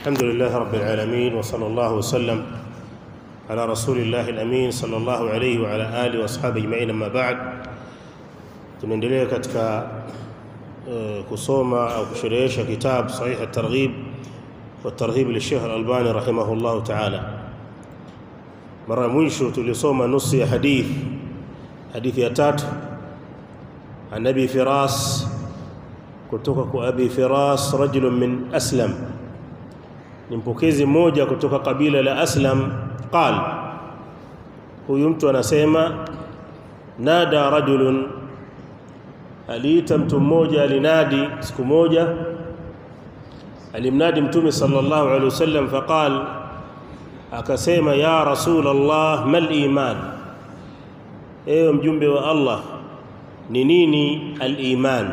الحمد لله رب العالمين وصلى الله وسلم على رسول الله الأمين صلى الله عليه وعلى آله وأصحابه أجمعين أما بعد tunaendelea katika uh, kusoma au kusherehesha kitab sahih at-targhib wa targhib li Sheikh Al-Albani rahimahullah ta'ala mara mwisho tulisoma nusu ya hadith hadithi ya tatu an Abi Firas kutoka kwa Abi Firas rajulun min Aslam ni mpokezi mmoja kutoka kabila la Aslam qal huyu mtu anasema nada rajulun aliita mtu mmoja alinadi siku moja alimnadi mtume sallallahu alaihi wasallam faqal akasema ya rasul Allah mal iman ewe mjumbe wa Allah ni nini al-iman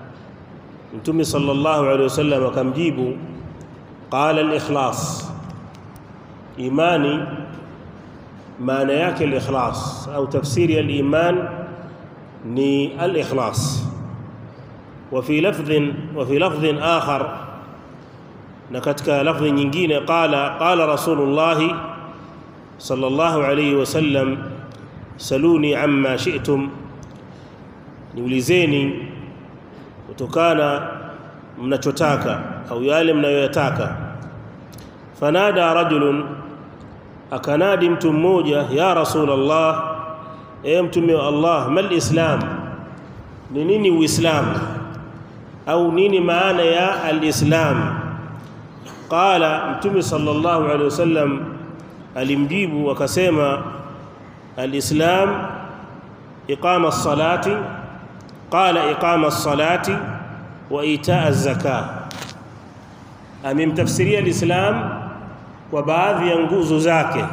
mtume sallallahu alaihi wasallam akamjibu qala al-ikhlas imani maana yake al-ikhlas au tafsiri al-iman ni al-ikhlas وفي لفظ وفي لفظ آخر نكتك لفظ nyingine قال قال رسول الله صلى الله عليه وسلم سلوني عما شئتم niulizeni kutokana mnachotaka au yale mnayoyataka fanada rajulun akanadi mtu mmoja ya rasulullah e mtume wa Allah mal islam ni nini uislamu au nini maana ya alislam qala mtume sallallahu alaihi wasallam alimjibu akasema alislam iqama as-salati qala iqama as-salati wa itaa az-zakah amemtafsiria alislam kwa baadhi ya nguzo zake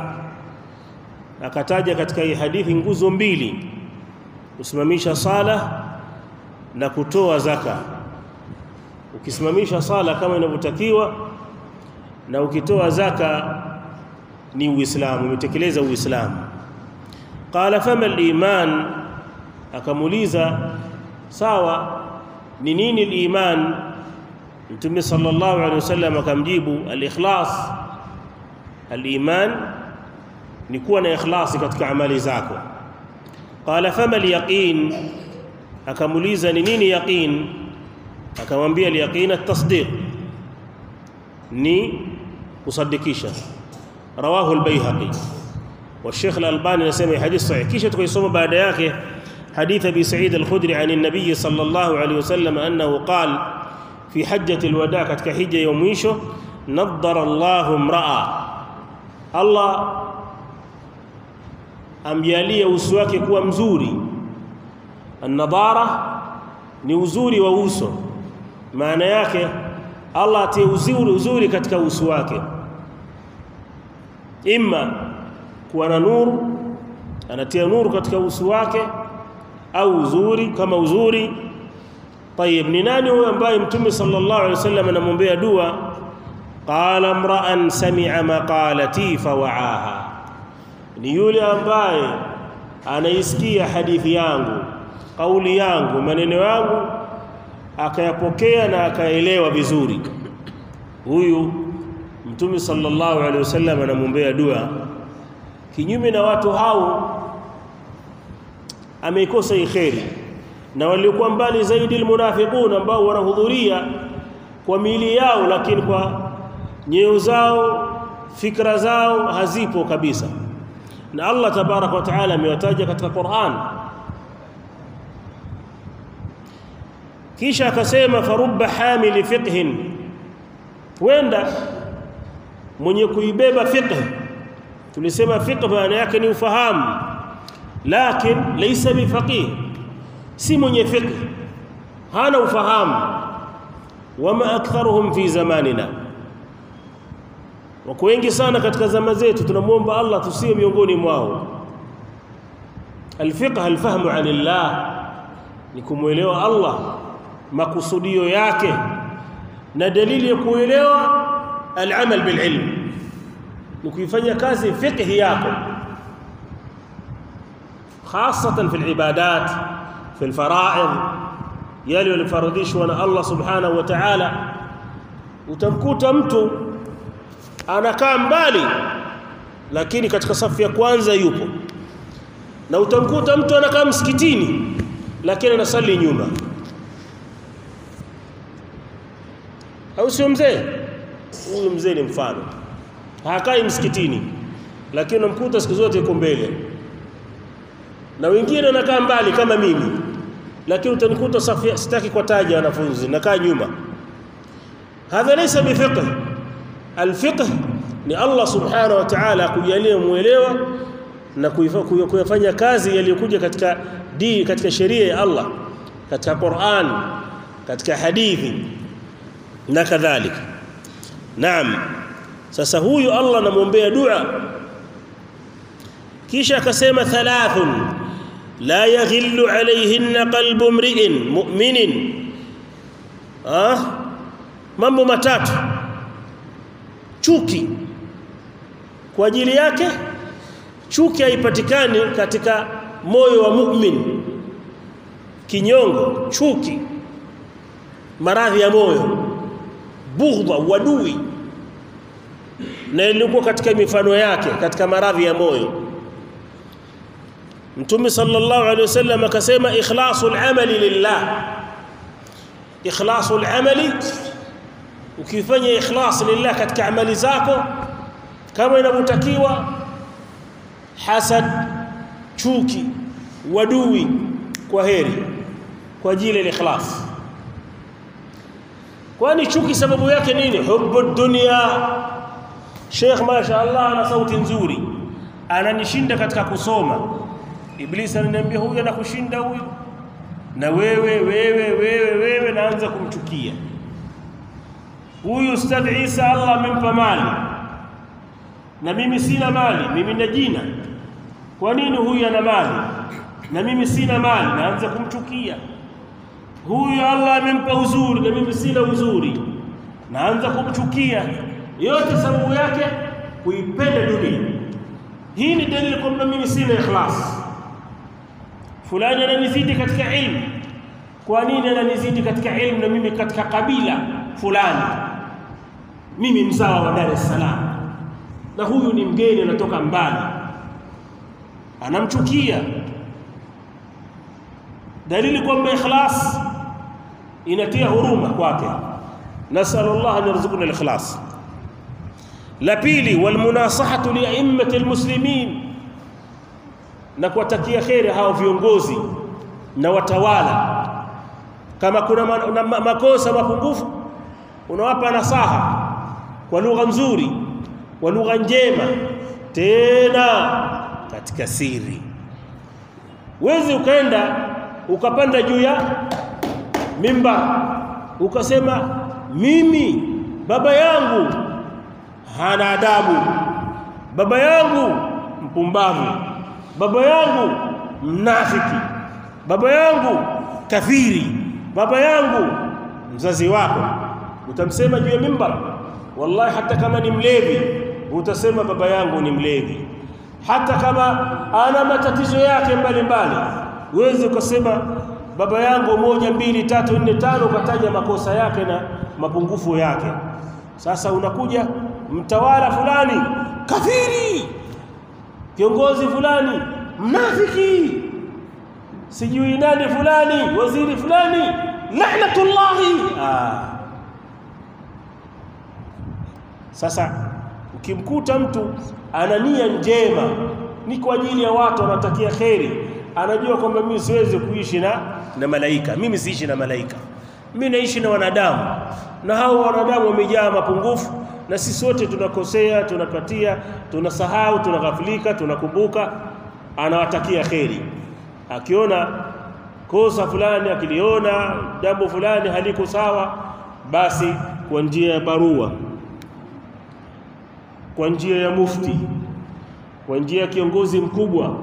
akataja katika hii hadithi nguzo mbili kusimamisha sala na kutoa zaka ukisimamisha sala kama inavyotakiwa na ukitoa zaka ni uislamu umetekeleza uislamu qala fama al-iman akamuliza sawa ni nini al-iman mtume sallallahu alaihi wasallam akamjibu al-ikhlas al-iman ni kuwa na ikhlasi katika amali zako qala fama al-yaqin akamuliza ni nini yaqin akamwambia al-yaqin at-tasdiq ni kusadikisha rawahu al-baihaqi والشيخ الألباني نسمي حديث صحيح كيش تكون بعد yake حديث أبي سعيد الخدري عن النبي صلى الله عليه وسلم أنه قال في حجة الوداع katika hija ya mwisho nadhara Allahu imra'a Allah amjalia uso wake kuwa mzuri an-nadhara ni uzuri wa uso maana yake Allah atie uzuri uzuri katika uso wake imma kuwa na nuru anatia nuru katika uso wake au uzuri kama uzuri طيب ni nani huyo ambaye mtume sallallahu alaihi wasallam anamwombea dua qala imra'an sami'a maqalati fawa'aha ni yule ambaye anaisikia hadithi yangu kauli yangu maneno yangu akayapokea na akaelewa vizuri huyu mtume sallallahu alaihi wasallam anamwombea dua kinyume na watu hao ameikosa kheri na waliokuwa mbali zaidi almunafiqun ambao wanahudhuria kwa miili yao lakini kwa nyeo zao fikra zao hazipo kabisa na Allah tabarak wa taala amewataja katika Qur'an kisha akasema farubba hamili fiqhin wenda mwenye kuibeba fiqh tulisema fiqh maana yake ni ufahamu lakin laysa bifaqih si mwenye fiqh hana ufahamu wama aktharuhum fi zamanina wako wengi sana katika zama zetu tunamuomba Allah tusiwe miongoni mwao alfiqh alfahmu anillah ni kumuelewa Allah makusudio yake na dalili ya kuelewa alamal bililm ni kuifanya kazi fiqh yako خاصة في العبادات في الفرائض yale yalifaradhishwa na Allah subhanahu wa ta'ala utamkuta mtu anakaa mbali lakini katika safu ya kwanza yupo na utamkuta mtu anakaa msikitini lakini anasali nyuma au sio mzee huyu mzee ni mfano hakai msikitini lakini unamkuta siku zote yuko mbele na wengine wanakaa mbali kama mimi lakini utanikuta safu sitaki kwa taja wanafunzi nakaa nyuma hadha laysa bifiqh alfiqh ni Allah subhanahu wa ta'ala kujalia muelewa na kuyafanya kazi yaliyokuja katika dini katika sheria ya Allah katika Qur'an katika hadithi na kadhalika naam sasa huyu Allah anamwombea dua kisha akasema thalathun la yaghillu alayhinna qalbu mri'in mu'minin ah mambo matatu chuki kwa ajili yake chuki haipatikani katika moyo wa mu'min kinyongo chuki maradhi ya moyo bughdha wadui na ilikuwa katika mifano yake katika maradhi ya moyo Mtume sallallahu alaihi wasallam akasema ikhlasul amali lillah ikhlasul amali ukifanya ikhlas lillah katika amali zako kama inavyotakiwa hasad chuki wadui kwa heri kwa ajili ya ikhlas kwani chuki sababu yake nini hubbu dunya Sheikh mashaallah ana sauti nzuri ananishinda katika kusoma Iblisi ananiambia huyu anakushinda huyu na wewe wewe wewe wewe naanza kumchukia huyu Ustadh Isa Allah amempa mali na mimi sina mali mimi na jina kwa nini huyu ana mali na mimi sina mali naanza kumchukia huyu Allah amempa uzuri na mimi sina uzuri naanza kumchukia yote sababu yake kuipenda dunia hii ni dalili kwamba mimi sina ikhlas fulani ananizidi katika ilmu kwa nini ananizidi katika ilmu na mimi katika kabila fulani mimi mzawa wa Dar es Salaam na huyu ni mgeni anatoka mbali anamchukia dalili kwamba ikhlas inatia huruma kwake nasallallahu an yarzuqna al-ikhlas la pili walmunasahatu li a'immati almuslimin na kuwatakia kheri hao viongozi na watawala kama kuna ma, na, ma, makosa mapungufu unawapa nasaha kwa lugha nzuri kwa lugha njema tena katika siri wezi ukaenda ukapanda juu ya mimba ukasema mimi baba yangu hana adabu baba yangu mpumbavu baba yangu mnafiki baba yangu kafiri baba yangu mzazi wako utamsema juu ya mimbar wallahi hata kama ni mlevi utasema baba yangu ni mlevi hata kama ana matatizo yake mbalimbali uweze ukasema baba yangu moja mbili tatu nne tano ukataja makosa yake na mapungufu yake sasa unakuja mtawala fulani kafiri kiongozi fulani mnafiki sijui nani fulani waziri fulani la'natullahi ah. sasa ukimkuta mtu ana nia njema ni kwa ajili ya watu anatakia kheri anajua kwamba mimi siwezi kuishi na na malaika mimi siishi na malaika mimi naishi na wanadamu na hao wanadamu wamejaa mapungufu na sisi wote tunakosea tunapatia tunasahau tunaghafilika tunakumbuka anawatakia kheri akiona kosa fulani akiliona jambo fulani haliko sawa basi kwa njia ya barua kwa njia ya mufti kwa njia ya kiongozi mkubwa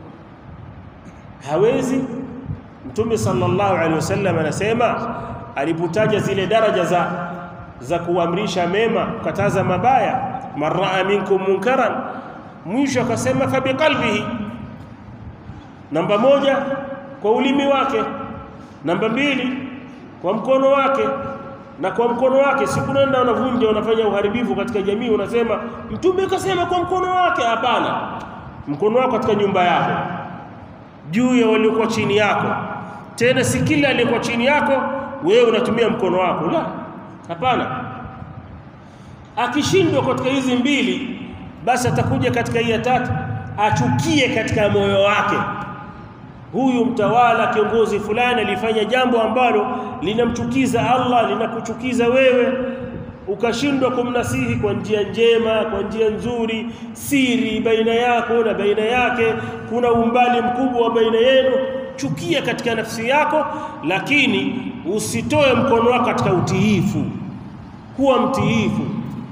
hawezi mtume sallallahu alaihi wasallam anasema alipotaja zile daraja za za kuamrisha mema kukataza mabaya maraa minkum munkaran mwisho akasema fa biqalbihi namba moja kwa ulimi wake namba mbili kwa mkono wake na kwa mkono wake sikunaenda unavunja unafanya uharibifu katika jamii unasema mtume kasema kwa mkono wake hapana mkono wako katika nyumba yako juu ya waliokuwa chini yako tena si kila aliyekuwa chini yako wewe unatumia mkono wako la hapana akishindwa katika hizi mbili basi atakuja katika hii ya tatu achukie katika moyo wake huyu mtawala kiongozi fulani alifanya jambo ambalo linamchukiza Allah linakuchukiza wewe ukashindwa kumnasihi kwa njia njema kwa njia nzuri siri baina yako na baina yake kuna umbali mkubwa wa baina yenu chukia katika nafsi yako lakini usitoe mkono wako katika utiifu kuwa mtiifu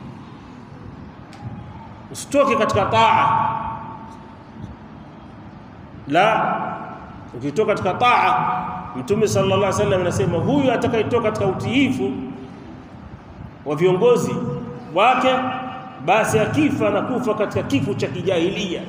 usitoke katika taa la ukitoka katika taa mtume sallallahu alaihi wasallam anasema huyu atakayetoka katika utiifu wa viongozi wake basi akifa na kufa katika kifo cha kijahilia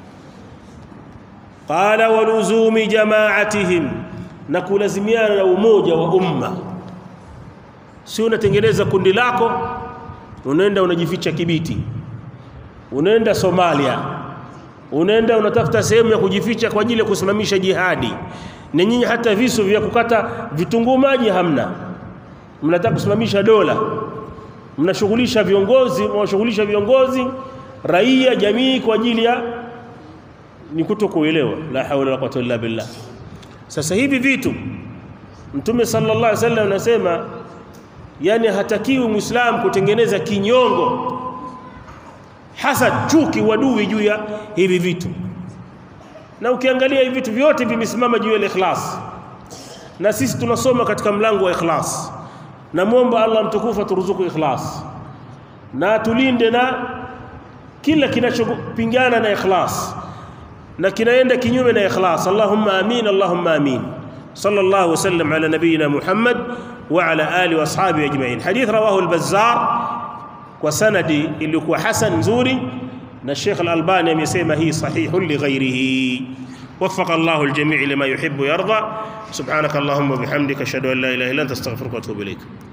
qala waluzumi jama'atihim na kulazimiana na umoja wa umma si unatengeneza kundi lako unaenda unajificha Kibiti unaenda Somalia unaenda unatafuta sehemu ya kujificha kwa ajili ya kusimamisha jihadi na nyinyi hata visu vya kukata vitunguu maji hamna mnataka kusimamisha dola mnashughulisha viongozi mnashughulisha viongozi raia jamii kwa ajili ya ni kutokuelewa la hawla wala quwwata illa billah sasa hivi vitu mtume sallallahu alaihi wasallam anasema yani hatakiwi muislamu kutengeneza kinyongo hasa chuki wadui juu ya hivi vitu na ukiangalia hivi vitu vyote vimesimama juu ya ikhlas na sisi tunasoma katika mlango wa ikhlas namwomba Allah mtukufu aturuzuku ikhlas na tulinde na kila kinachopingana na ikhlas na kinaenda kinyume na ikhlas Allahumma amin Allahumma amin sallallahu wasallam ala nabiyyina Muhammad wa ala alihi wa ashabihi ajma'in hadith rawahu al-Bazzar kwa sanadi iliyokuwa hasan nzuri na Sheikh Al-Albani amesema hii sahihu li ghairihi وفق الله الجميع لما يحب ويرضى سبحانك اللهم وبحمدك اشهد ان لا اله الا انت استغفرك واتوب اليك